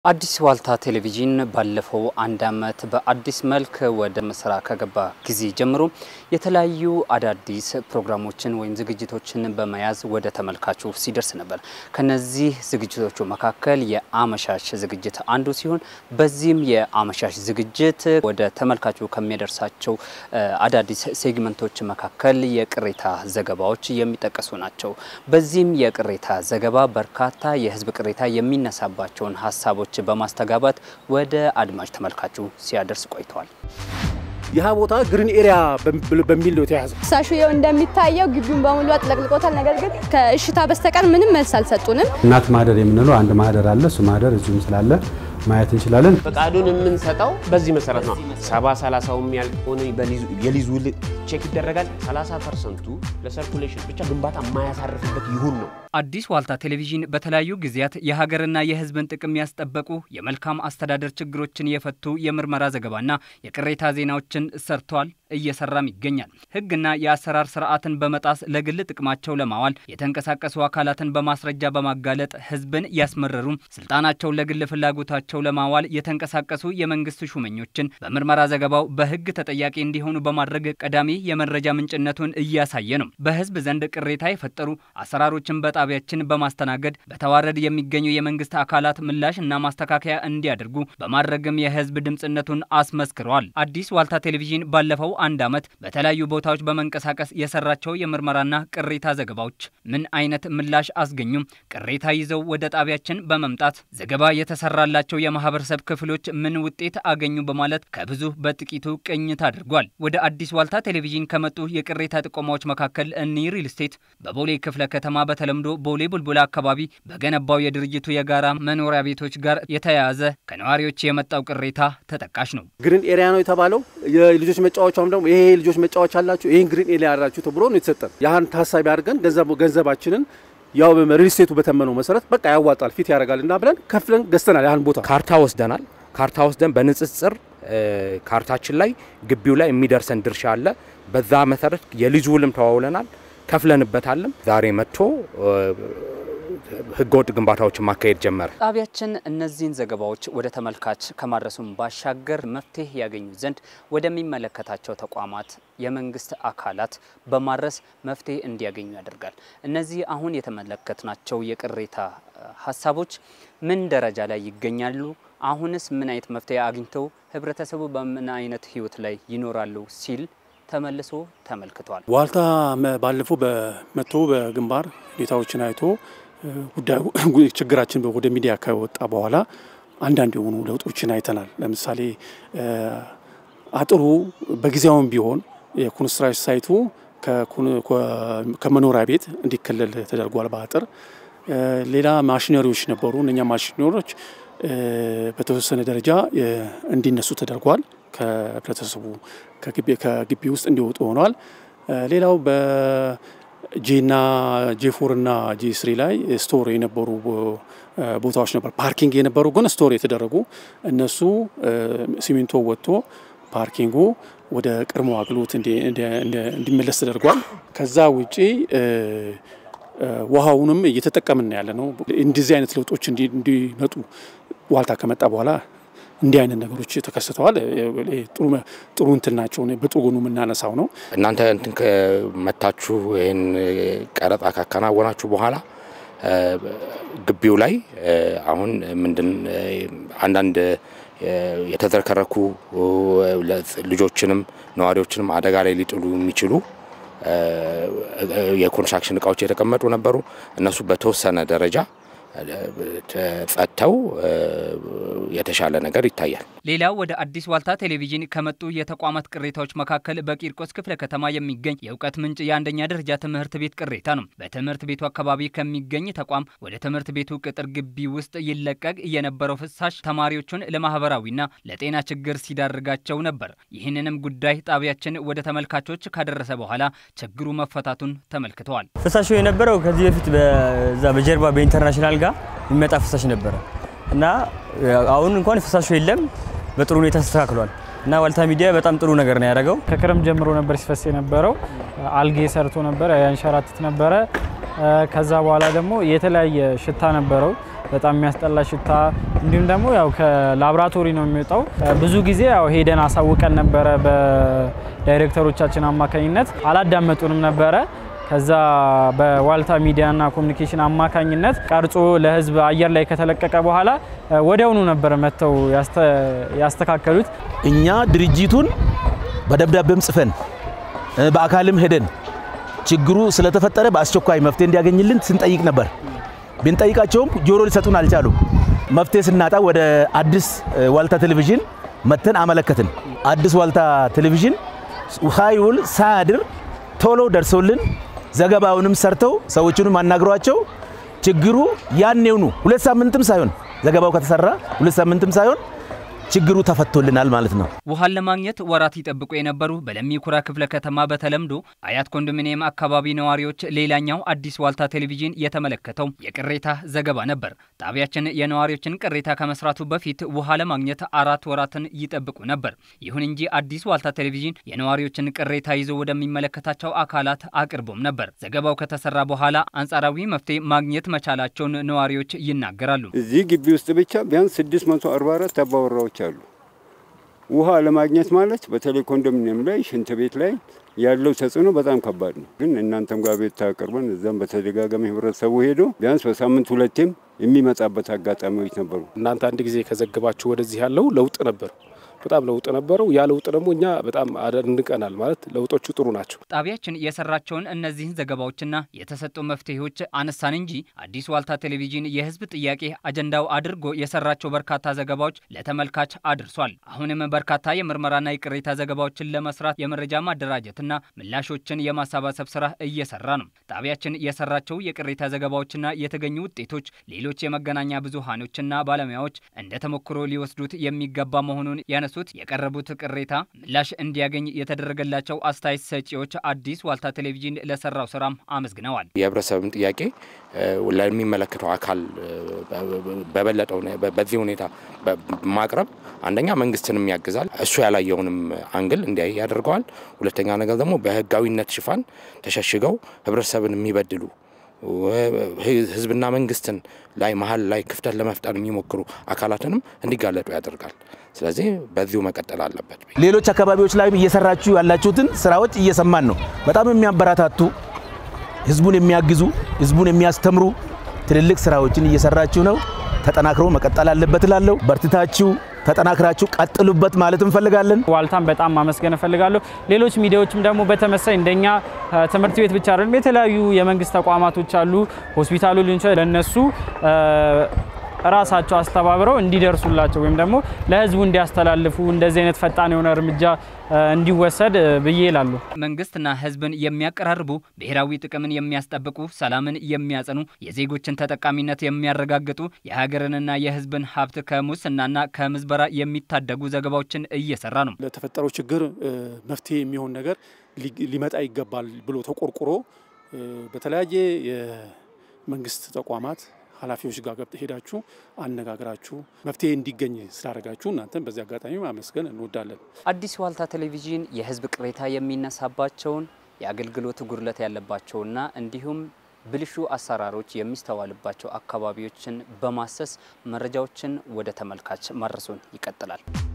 አዲስ ዋልታ ቴሌቪዥን ባለፈው አንድ ዓመት በአዲስ መልክ ወደ ስራ ከገባ ጊዜ ጀምሮ የተለያዩ አዳዲስ ፕሮግራሞችን ወይም ዝግጅቶችን በመያዝ ወደ ተመልካቹ ሲደርስ ነበር። ከነዚህ ዝግጅቶቹ መካከል የአመሻሽ ዝግጅት አንዱ ሲሆን በዚህም የአመሻሽ ዝግጅት ወደ ተመልካቹ ከሚያደርሳቸው አዳዲስ ሴግመንቶች መካከል የቅሬታ ዘገባዎች የሚጠቀሱ ናቸው። በዚህም የቅሬታ ዘገባ በርካታ የሕዝብ ቅሬታ የሚነሳባቸውን ሀሳቦች በማስተጋባት ወደ አድማጭ ተመልካቹ ሲያደርስ ቆይተዋል። ይህ ቦታ ግሪን ኤሪያ በሚል ነው የተያዘ። ፍሳሹ ይኸው እንደሚታየው ግቢውን በሙሉ አጥለቅልቆታል። ነገር ግን ከእሽታ በስተቀር ምንም መልስ አልሰጡንም። እናት ማህደር የምንለው አንድ ማህደር አለ። እሱ ማህደር እዚሁም ስላለ ማየት እንችላለን። ፈቃዱን የምንሰጠው በዚህ መሰረት ነው። ሰባ ሰላሳው የሚያልቀውን የሊዝ ውል ቼክ ይደረጋል። 30 ፐርሰንቱ ለሰርኩሌሽን ብቻ ግንባታ የማያሳርፍበት ይሁን ነው። አዲስ ዋልታ ቴሌቪዥን በተለያዩ ጊዜያት የሀገርና የሕዝብን ጥቅም ያስጠበቁ የመልካም አስተዳደር ችግሮችን የፈቱ የምርመራ ዘገባና የቅሬታ ዜናዎችን ሰርቷል፣ እየሰራም ይገኛል። ሕግና የአሰራር ስርዓትን በመጣስ ለግል ጥቅማቸው ለማዋል የተንቀሳቀሱ አካላትን በማስረጃ በማጋለጥ ሕዝብን ያስመረሩ ስልጣናቸውን ለግል ፍላጎታቸው ለማዋል የተንቀሳቀሱ የመንግስት ሹመኞችን በምርመራ ዘገባው በሕግ ተጠያቂ እንዲሆኑ በማድረግ ቀዳሚ የመረጃ ምንጭነቱን እያሳየ ነው። በሕዝብ ዘንድ ቅሬታ የፈጠሩ አሰራሮችን በጣቢያችን በማስተናገድ በተዋረድ የሚገኙ የመንግስት አካላት ምላሽ እና ማስተካከያ እንዲያደርጉ በማድረግም የሕዝብ ድምፅነቱን አስመስክረዋል። አዲስ ዋልታ ቴሌቪዥን ባለፈው አንድ ዓመት በተለያዩ ቦታዎች በመንቀሳቀስ የሰራቸው የምርመራና ቅሬታ ዘገባዎች ምን አይነት ምላሽ አስገኙም? ቅሬታ ይዘው ወደ ጣቢያችን በመምጣት ዘገባ የተሰራላቸው የማህበረሰብ ክፍሎች ምን ውጤት አገኙ? በማለት ከብዙ በጥቂቱ ቅኝት አድርጓል። ወደ አዲስ ዋልታ ቴሌቪዥን ከመጡ የቅሬታ ጥቆማዎች መካከል እኒ ሪል ስቴት በቦሌ ክፍለ ከተማ በተለምዶ ቦሌ ቡልቡላ አካባቢ በገነባው የድርጅቱ የጋራ መኖሪያ ቤቶች ጋር የተያያዘ ከነዋሪዎች የመጣው ቅሬታ ተጠቃሽ ነው። ግሪን ኤሪያ ነው የተባለው። የልጆች መጫወቻም ደግሞ ይሄ ልጆች መጫወቻ አላችሁ፣ ይህን ግሪን ኤሪያ አላችሁ ተብሎ ነው የተሰጠን። ያህን ታሳቢ አድርገን ገንዘባችንን ያው ሪል ስቴቱ በተመነው መሰረት በቃ ያዋጣል ፊት ያደርጋል እና ብለን ከፍለን ገዝተናል። ያህን ቦታ ካርታ ወስደናል። ካርታ ወስደን በንጽጽር ካርታችን ላይ ግቢው ላይ የሚደርሰን ድርሻ አለ። በዛ መሰረት የሊዝ ውልም ተዋውለናል፣ ከፍለንበታልም። ዛሬ መጥቶ ህገወጥ ግንባታዎችን ማካሄድ ጀመረ። ጣቢያችን እነዚህን ዘገባዎች ወደ ተመልካች ከማድረሱም ባሻገር መፍትሄ ያገኙ ዘንድ ወደሚመለከታቸው ተቋማት፣ የመንግስት አካላት በማድረስ መፍትሄ እንዲያገኙ ያደርጋል። እነዚህ አሁን የተመለከትናቸው የቅሬታ ሀሳቦች ምን ደረጃ ላይ ይገኛሉ? አሁንስ ምን አይነት መፍትሄ አግኝተው ህብረተሰቡ በምን አይነት ህይወት ላይ ይኖራሉ ሲል ተመልሶ ተመልክቷል። ዋልታ ባለፈው በመቶ በግንባር ሁኔታዎችን አይቶ ጉዳዩ ችግራችን ወደ ሚዲያ ከወጣ በኋላ አንዳንድ የሆኑ ለውጦችን አይተናል። ለምሳሌ አጥሩ በጊዜያውም ቢሆን የኮንስትራክሽን ሳይቱ ከመኖሪያ ቤት እንዲከለል ተደርጓል በአጥር ሌላ ማሽነሪዎች ነበሩ። እነኛ ማሽነሪዎች በተወሰነ ደረጃ እንዲነሱ ተደርጓል። ከህብረተሰቡ ከግቢ ውስጥ እንዲወጡ ሆነዋል። ሌላው በጄና ጄፎርና ጄ ስሪ ላይ ስቶር የነበሩ ቦታዎች ነበር። ፓርኪንግ የነበሩ ግን ስቶር የተደረጉ እነሱ ሲሚንቶ ወጥቶ ፓርኪንጉ ወደ ቀድሞ አገልግሎት እንዲመለስ ተደርጓል። ከዛ ውጪ ውሃውንም እየተጠቀምን ያለ ነው። እንደዚህ አይነት ለውጦች እንዲመጡ ዋልታ ከመጣ በኋላ እንዲህ አይነት ነገሮች ተከስተዋል። ጥሩ እንትን ናቸው። በጥሩ ጎኑ የምናነሳው ነው። እናንተ እንትን መታችሁ ይህን ቀረጻ ካከናወናችሁ በኋላ ግቢው ላይ አሁን ምንድን አንዳንድ የተዝረከረኩ ልጆችንም ነዋሪዎችንም አደጋ ላይ ሊጥሉ የሚችሉ የኮንስትራክሽን እቃዎች የተቀመጡ ነበሩ። እነሱ በተወሰነ ደረጃ ጸድተው የተሻለ ነገር ይታያል። ሌላው ወደ አዲስ ዋልታ ቴሌቪዥን ከመጡ የተቋማት ቅሬታዎች መካከል በቂርቆስ ክፍለ ከተማ የሚገኝ የእውቀት ምንጭ የአንደኛ ደረጃ ትምህርት ቤት ቅሬታ ነው። በትምህርት ቤቱ አካባቢ ከሚገኝ ተቋም ወደ ትምህርት ቤቱ ቅጥር ግቢ ውስጥ ይለቀቅ የነበረው ፍሳሽ ተማሪዎቹን ለማህበራዊና ለጤና ችግር ሲዳርጋቸው ነበር። ይህንንም ጉዳይ ጣቢያችን ወደ ተመልካቾች ካደረሰ በኋላ ችግሩ መፈታቱን ተመልክተዋል። ፍሳሹ የነበረው ከዚህ በፊት በዛ በጀርባ በኢንተርናሽናል ጋር የሚመጣ ፍሳሽ ነበረ እና አሁን እንኳን ፍሳሹ የለም፣ በጥሩ ሁኔታ ተስተካክሏል እና ዋልታ ሚዲያ በጣም ጥሩ ነገር ነው ያደረገው። ከክረም ጀምሮ ነበር ሲፈስ የነበረው። አልጌ ሰርቶ ነበረ፣ ያንሸራትት ነበረ። ከዛ በኋላ ደግሞ የተለያየ ሽታ ነበረው። በጣም የሚያስጠላ ሽታ፣ እንዲሁም ደግሞ ያው ከላብራቶሪ ነው የሚወጣው። ብዙ ጊዜ ያው ሄደን አሳውቀን ነበረ በዳይሬክተሮቻችን አማካኝነት አላዳመጡንም ነበረ። ከዛ በዋልታ ሚዲያና ኮሚኒኬሽን አማካኝነት ቀርጾ ለህዝብ አየር ላይ ከተለቀቀ በኋላ ወዲያውኑ ነበር መጥተው ያስተካከሉት። እኛ ድርጅቱን በደብዳቤም ጽፈን በአካልም ሄደን ችግሩ ስለተፈጠረ በአስቸኳይ መፍትሄ እንዲያገኝልን ስንጠይቅ ነበር። ብንጠይቃቸውም ጆሮ ሊሰጡን አልቻሉም። መፍትሄ ስናጣ ወደ አዲስ ዋልታ ቴሌቪዥን መተን አመለከትን። አዲስ ዋልታ ቴሌቪዥን ሳይውል ሳያድር ቶሎ ደርሶልን ዘገባውንም ሰርተው ሰዎቹንም አናግሯቸው ችግሩ ያኔውኑ ሁለት ሳምንትም ሳይሆን ዘገባው ከተሰራ ሁለት ሳምንትም ሳይሆን ችግሩ ተፈቶልናል ማለት ነው። ውሃን ለማግኘት ወራት ይጠብቁ የነበሩ በለሚ ኩራ ክፍለ ከተማ በተለምዶ አያት ኮንዶሚኒየም አካባቢ ነዋሪዎች ሌላኛው አዲስ ዋልታ ቴሌቪዥን የተመለከተው የቅሬታ ዘገባ ነበር። ጣቢያችን የነዋሪዎችን ቅሬታ ከመስራቱ በፊት ውሃ ለማግኘት አራት ወራትን ይጠብቁ ነበር። ይሁን እንጂ አዲስ ዋልታ ቴሌቪዥን የነዋሪዎችን ቅሬታ ይዞ ወደሚመለከታቸው አካላት አቅርቦም ነበር። ዘገባው ከተሰራ በኋላ አንጻራዊ መፍትሄ ማግኘት መቻላቸውን ነዋሪዎች ይናገራሉ። እዚህ ግቢ ውስጥ ብቻ ቢያንስ 644 አባወራዎች አሉ። ውሃ ለማግኘት ማለት በተለይ ኮንዶሚኒየም ላይ ሽንት ቤት ላይ ያለው ተጽዕኖ በጣም ከባድ ነው። ግን እናንተም ጋር ቤት ታቀርበን እዛም በተደጋጋሚ ህብረተሰቡ ሄዶ ቢያንስ በሳምንት ሁለቴም የሚመጣበት አጋጣሚዎች ነበሩ። እናንተ አንድ ጊዜ ከዘግባችሁ ወደዚህ ያለው ለውጥ ነበር። በጣም ለውጥ ነበረው። ያ ለውጥ ደግሞ እኛ በጣም አደንቀናል። ማለት ለውጦቹ ጥሩ ናቸው። ጣቢያችን የሰራቸውን እነዚህን ዘገባዎችና የተሰጡ መፍትሄዎች አነሳን እንጂ አዲስ ዋልታ ቴሌቪዥን የህዝብ ጥያቄ አጀንዳው አድርጎ የሰራቸው በርካታ ዘገባዎች ለተመልካች አድርሷል። አሁንም በርካታ የምርመራና የቅሬታ ዘገባዎችን ለመስራት የመረጃ ማደራጀትና ምላሾችን የማሰባሰብ ስራ እየሰራ ነው። ጣቢያችን የሰራቸው የቅሬታ ዘገባዎችና የተገኙ ውጤቶች ሌሎች የመገናኛ ብዙሃኖችና ባለሙያዎች እንደ ተሞክሮ ሊወስዱት የሚገባ መሆኑን ያነ ሱት የቀረቡት ቅሬታ ምላሽ እንዲያገኝ የተደረገላቸው አስተያየት ሰጪዎች አዲስ ዋልታ ቴሌቪዥን ለሰራው ስራም አመስግነዋል። የህብረተሰብን ጥያቄ ለሚመለከተው አካል በበለጠው በዚህ ሁኔታ ማቅረብ አንደኛ መንግስትንም ያግዛል፣ እሱ ያላየውንም አንግል እንዲያይ ያደርገዋል። ሁለተኛ ነገር ደግሞ በህጋዊነት ሽፋን ተሸሽገው ህብረተሰብን የሚበድሉ ህዝብና መንግስትን ላይ መሀል ላይ ክፍተት ለመፍጠር የሚሞክሩ አካላትንም እንዲጋለጡ ያደርጋል። ስለዚህ በዚሁ መቀጠል አለበት። ሌሎች አካባቢዎች ላይም እየሰራችሁ ያላችሁትን ስራዎች እየሰማን ነው። በጣም የሚያበረታቱ ህዝቡን የሚያግዙ ህዝቡን የሚያስተምሩ ትልልቅ ስራዎችን እየሰራችሁ ነው። ተጠናክሮ መቀጠል አለበት እላለሁ። በርትታችሁ ተጠናክራችሁ ቀጥሉበት ማለት እንፈልጋለን። ዋልታን በጣም ማመስገን እፈልጋለሁ። ሌሎች ሚዲያዎችም ደግሞ በተመሳይ እንደኛ ትምህርት ቤት ብቻ አይደለም፣ የተለያዩ የመንግስት ተቋማቶች አሉ፣ ሆስፒታሉ ሊሆን ይችላል። ለእነሱ ራሳቸው አስተባብረው እንዲደርሱላቸው ወይም ደግሞ ለህዝቡ እንዲያስተላልፉ እንደዚህ አይነት ፈጣን የሆነ እርምጃ እንዲወሰድ ብዬ ይላሉ። መንግስትና ህዝብን የሚያቀራርቡ ብሔራዊ ጥቅምን የሚያስጠብቁ ሰላምን የሚያጸኑ የዜጎችን ተጠቃሚነት የሚያረጋግጡ የሀገርንና የህዝብን ሀብት ከሙስናና ከምዝበራ የሚታደጉ ዘገባዎችን እየሰራ ነው። ለተፈጠረው ችግር መፍትሄ የሚሆን ነገር ሊመጣ ይገባል ብሎ ተቆርቁሮ በተለያየ የመንግስት ተቋማት ኃላፊዎች ጋር ገብተ ሄዳችሁ አነጋግራችሁ መፍትሄ እንዲገኝ ስላደረጋችሁ እናንተን በዚህ አጋጣሚ ማመስገን እንወዳለን። አዲስ ዋልታ ቴሌቪዥን የህዝብ ቅሬታ የሚነሳባቸውን የአገልግሎት ጉድለት ያለባቸውና እንዲሁም ብልሹ አሰራሮች የሚስተዋልባቸው አካባቢዎችን በማሰስ መረጃዎችን ወደ ተመልካች ማድረሱን ይቀጥላል።